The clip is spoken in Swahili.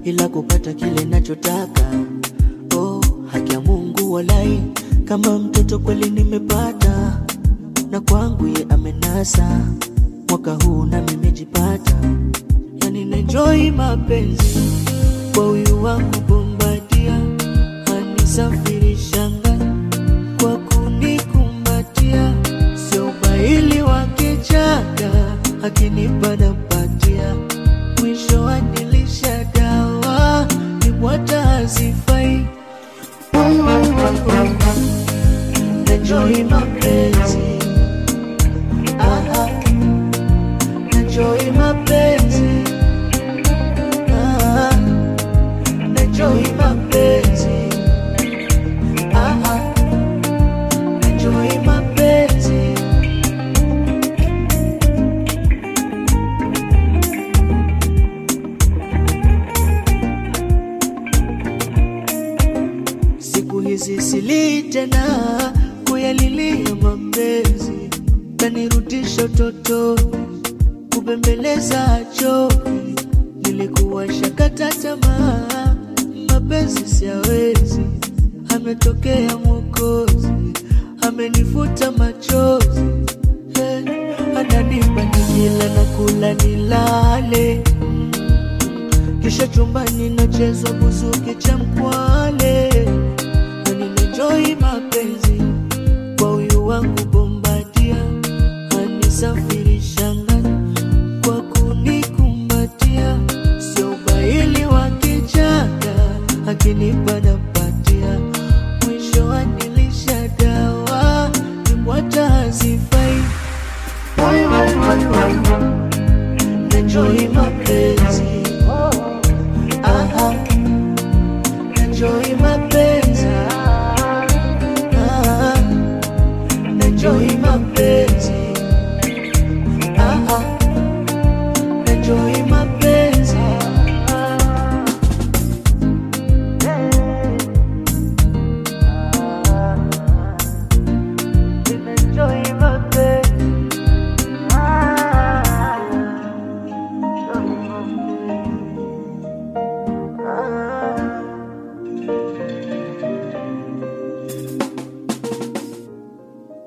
ila kupata kile nachotaka. Oh, haki ya Mungu walai, kama mtoto kweli nimepata, na kwangu ye amenasa. Mwaka huu na nimejipata, yani naenjoy mapenzi kwa huyu wangu Bombadia, anisafirisha ngani kwa kunikumbatia, sio ubaili wa kichaka, akinipa nampatia, mwisho anilisha dawa, nibwata hazifai. Enjoy mapenzi, aha, enjoy mapenzi, aha, enjoy mapenzi, aha, enjoy mapenzi. Siku hizi sili tena kuyalilia mapenzi, kanirudisha utotoni, kubembeleza choki. Nilikuwa shakata tamaa, mapenzi siyawezi. Ametokea Mwokozi, amenifuta machozi, eh, ananipa nikila na kula nilale kisha chumbani nachezwa buzuki cha mkwale, na ninenjoi mapenzi kwa huyu wangu Bombadia, anisafirisha ngani kwa kunikumbatia, sio ubaili wa kichaka, akinipa nampatia, mwisho anilisha dawa, nibwata hazifai. Enjoy mapenzi Aha, enjoy my